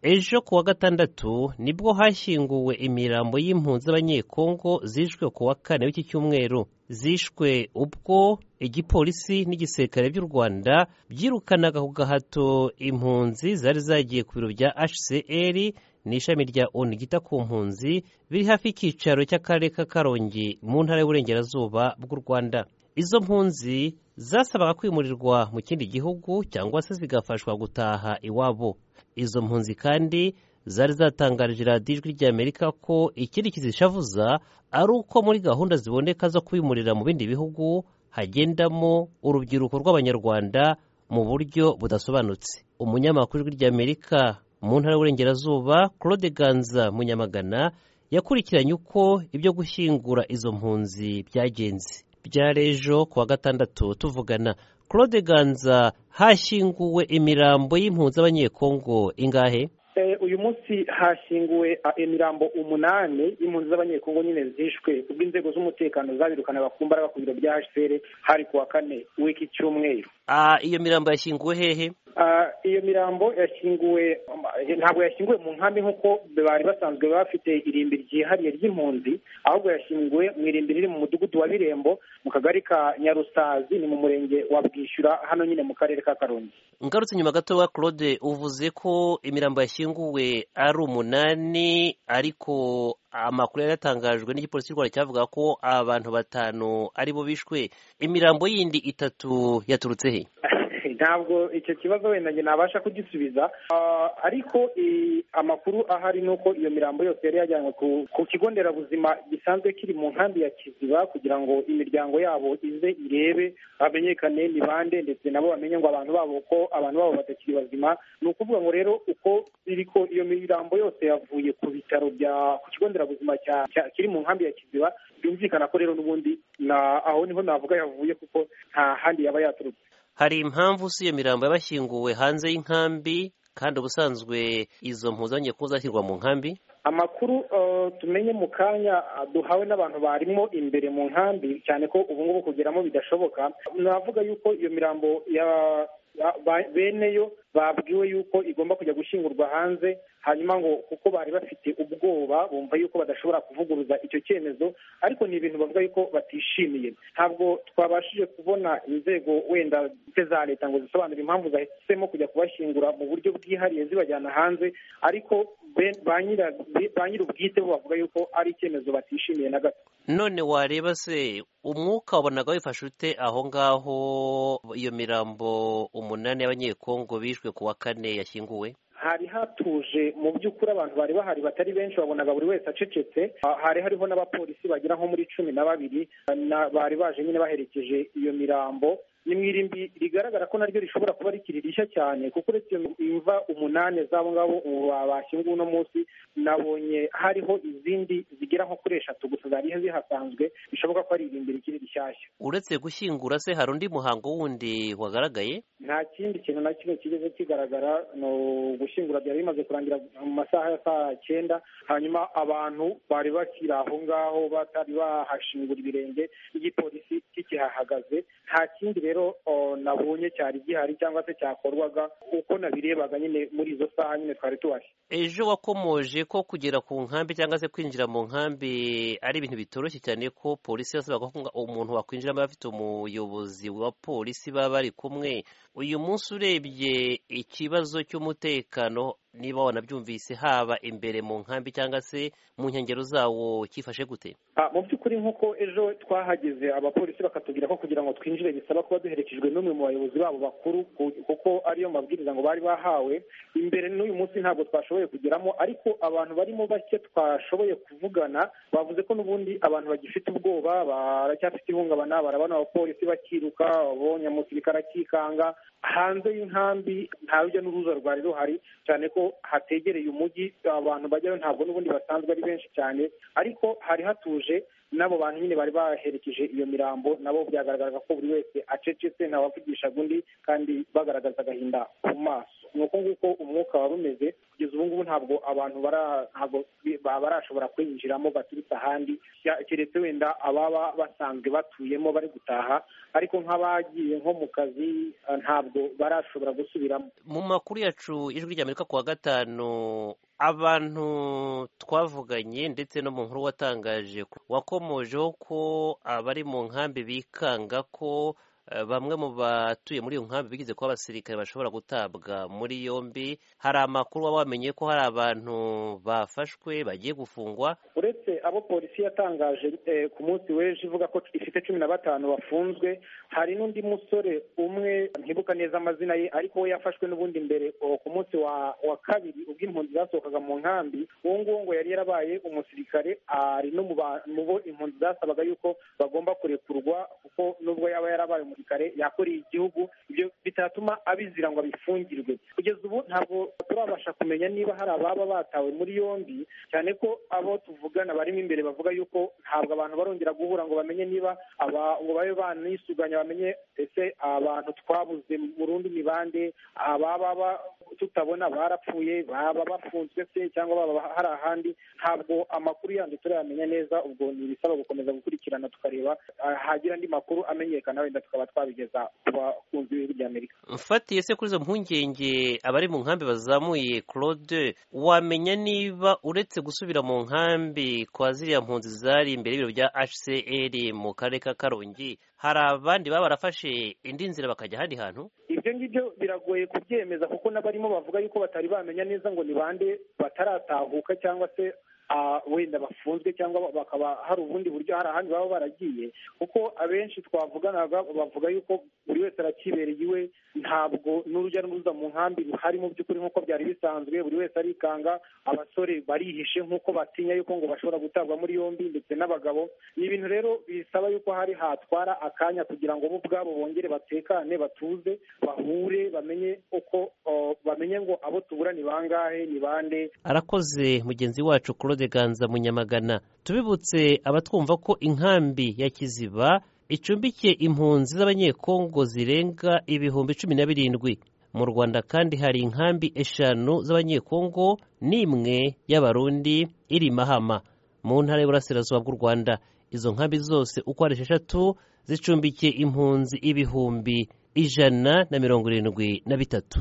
ejo kuwa gatandatu nibwo hashyinguwe imirambo y'impunzi z'abanyekongo zishwe ku wa kane w'iki cyumweru zishwe ubwo igipolisi n'igisirikare by'u rwanda byirukanaga ku gahato impunzi zari zagiye ku biro bya hcr n'ishami rya onu ryita ku mpunzi biri hafi y'icyicaro cy'akarere ka karongi mu ntara y'uburengerazuba bw'u rwanda izo mpunzi zasabaga kwimurirwa mu kindi gihugu cyangwa se zigafashwa gutaha iwabo izo mpunzi kandi zari zatangarije radiyo ijwi ry'amerika ko ikindi kizishavuza ari uko muri gahunda ziboneka zo kwimurira mu bindi bihugu hagendamo urubyiruko rw'abanyarwanda mu buryo budasobanutse umunyamakuru w'ijwi ry'amerika mu ntara y'uburengerazuba claude ganza munyamagana yakurikiranye uko ibyo gushyingura izo mpunzi byagenze byari ejo kuwa gatandatu tuvugana claude ganza hashyinguwe imirambo y'impunzi z'abanyekongo ingahe uyu munsi hashyinguwe imirambo umunani y'impunzi z'abanyekongo nyine zishwe ubwo inzego z'umutekano zabirukana bakumbaraga ku biro bya hcr hari ku wa kane w'iki cyumweru iyo mirambo yashyinguwe hehe iyo mirambo yashyinguwe ntabwo yashyinguwe mu nkambi nk'uko bari basanzwe bafite irimbi ryihariye ry'impunzi ahubwo yashyinguwe mu irimbi riri mu mudugudu wa birembo mu kagari ka nyarusazi ni mu murenge wa bwishyura hano nyine mu karere ka karongi ngarutse nyuma gato wa claude uvuze ko imirambo yashyinguwe ari umunani ariko amakuru yari yatangajwe n'igipolisi cy'u rwanda cyavuga ko abantu batanu aribo bishwe imirambo yindi itatu yaturutse he ntabwo icyo kibazo wenda njye nabasha kugisubiza ariko amakuru ahari ni uko iyo mirambo yose yari yajyanywe ku kigo nderabuzima gisanzwe kiri mu nkambi ya kiziba kugira ngo imiryango yabo ize irebe hamenyekane ni bande ndetse nabo bamenye ngo abantu babo uko abantu babo batakiri bazima ni ukuvuga ngo rero uko biri ko iyo mirambo yose yavuye ku bitaro bya ku kigo nderabuzima kiri mu nkambi ya kiziba byumvikana ko rero n'ubundi aho niho navuga yavuye kuko nta handi yaba yaturutse hari impamvu si iyo mirambo yabashyinguwe hanze y'inkambi kandi ubusanzwe izo mpuzanye ko zashyirwa mu nkambi amakuru tumenye mu kanya duhawe n'abantu barimo imbere mu nkambi cyane ko ubu ngubu kugeramo bidashoboka navuga yuko iyo mirambo ya beneyo babwiwe yuko igomba kujya gushyingurwa hanze hanyuma ngo kuko bari bafite ubwoba bumva yuko badashobora kuvuguruza icyo cyemezo ariko ni ibintu bavuga yuko batishimiye ntabwo twabashije kubona inzego wenda za leta ngo zisobanure impamvu zahisemo kujya kubashyingura mu buryo bwihariye zibajyana hanze ariko ba nyir'ubwite bo bavuga yuko ari icyemezo batishimiye na gato none wareba se umwuka wabonaga wifashe ute aho ngaho iyo mirambo umunani y'abanyekongo bishwe ku wa kane yashyinguwe hari hatuje mu by'ukuri abantu bari bahari batari benshi wabonaga buri wese acecetse hari hariho n'abapolisi bagera nko muri cumi na babiri bari baje nyine baherekeje iyo mirambo ni mu irimbi rigaragara ko naryo rishobora kuba rikiri rishya cyane kuko uretse imva umunani z'abo ngabo bashyinguwe uno munsi nabonye hariho izindi zigera nko kuri eshatu gusa zari zihasanzwe bishoboka ko ari irimbi rikiri rishyashya uretse gushyingura se hari undi muhango wundi wagaragaye nta kindi kintu na kimwe kigeze kigaragara ni ugushyingura byari bimaze kurangira mu masaha ya saa cyenda hanyuma abantu bari bakiri aho ngaho batari bahashingura ibirenge igipolisi kikihahagaze nta kindi rero nabonye cyari gihari cyangwa se cyakorwaga uko nabirebaga nyine muri izo saha nyine twari tubari ejo wakomoje ko kugera ku nkambi cyangwa se kwinjira mu nkambi ari ibintu bitoroshye cyane ko polisi yasabaga ko umuntu wakwinjiramo afite umuyobozi wa polisi baba bari kumwe uyu munsi urebye ikibazo cy'umutekano niba wanabyumvise haba imbere mu nkambi cyangwa se mu nkengero zawo cyifashe gute mu by'ukuri nk'uko ejo twahageze abapolisi bakatubwira ko kugira ngo twinjire bisaba kuba duherekejwe n'umwe mu bayobozi babo bakuru kuko ariyo mabwiriza ngo bari bahawe imbere n'uyu munsi ntabwo twashoboye kugeramo ariko abantu barimo bake twashoboye kuvugana bavuze ko n'ubundi abantu bagifite ubwoba baracyafite ihungabana barabona abapolisi bakiruka babonye umusirikare akikanga hanze y'inkambi nta rujya n'uruza rwa rero hari cyane ko hategereye umujyi abantu bajyayo ntabwo n'ubundi basanzwe ari benshi cyane ariko hari hatuje n'abo bantu nyine bari baherekeje iyo mirambo nabo byagaragaraga ko buri wese acecetse ntawavugishaga undi kandi bagaragaza agahinda ku maso ni uko nguko umwuka wari umeze kugeza ubu ngubu ntabwo abantu ntabwo barashobora kwinjiramo baturutse ahandi keretse wenda ababa basanzwe batuyemo bari gutaha ariko nk'abagiye nko mu kazi ntabwo barashobora gusubiramo mu makuru yacu ijwi ry'amerika kuwa gatanu abantu twavuganye ndetse no mu nkuru watangaje wakomojeho ko abari mu nkambi bikanga ko bamwe mu batuye muri iyo nkambi bigize kuba abasirikare bashobora gutabwa muri yombi hari amakuru waba wamenye ko hari abantu bafashwe bagiye gufungwa uretse abo polisi yatangaje ku munsi w'ejo ivuga ko ifite cumi na batanu bafunzwe hari n'undi musore umwe ntibuka neza amazina ye ariko we yafashwe n'ubundi mbere ku munsi wa kabiri ubwo impunzi zasohokaga mu nkambi uwo nguwo ngo yari yarabaye umusirikare ari no mu bo impunzi zasabaga yuko bagomba kurekurwa kuko nubwo yaba yarabaye umusirikare kare yakoreye igihugu ibyo bitatuma abizira ngo abifungirwe kugeza ubu ntabwo turabasha kumenya niba hari ababa batawe muri yombi cyane ko abo tuvugana barimo imbere bavuga yuko ntabwo abantu barongera guhura ngo bamenye niba ngo babe banisuganya bamenye ese abantu twabuze burundu ni bande ababa tutabona barapfuye baba bafunzwe se cyangwa baba hari ahandi ntabwo amakuru yandi turayamenya neza ubwo ni ibisaba gukomeza gukurikirana tukareba hagira andi makuru amenyekana wenda tukaba twabigeza ku bakunzi b'ibihugu by'amerika mfatiye se kuri izo mpungenge abari mu nkambi bazamuye claude wamenya niba uretse gusubira mu nkambi kwa ziriya mpunzi zari imbere y'ibiro bya hcr mu karere ka karongi hari abandi baba barafashe indi nzira bakajya ahandi hantu ibyo ngibyo biragoye kubyemeza kuko n'abarimo bavuga yuko batari bamenya neza ngo ni bande bataratahuka cyangwa se wenda bafunzwe cyangwa bakaba hari ubundi buryo hari ahandi baba baragiye kuko abenshi twavuganaga bavuga yuko buri wese arakibereye iwe ntabwo n'urujya n'uruza mu nkambi ruhari mu by'ukuri nk'uko byari bisanzwe buri wese arikanga abasore barihishe nk'uko batinya yuko ngo bashobora gutabwa muri yombi ndetse n'abagabo ni ibintu rero bisaba yuko hari hatwara akanya kugira ngo bo ubwabo bongere batekane batuze bahure bamenye uko bamenye ngo abo tubura ni bangahe ni bande arakoze mugenzi wacu claude ganza munyamagana tubibutse abatwumva ko inkambi ya kiziba icumbikiye impunzi z'abanyekongo zirenga ibihumbi cumi na birindwi mu rwanda kandi hari inkambi eshanu z'abanyekongo n'imwe y'abarundi iri mahama mu ntara y'uburasirazuba bw'u rwanda izo nkambi zose uko ari esheshatu zicumbikiye impunzi ibihumbi ijana na mirongo irindwi na bitatu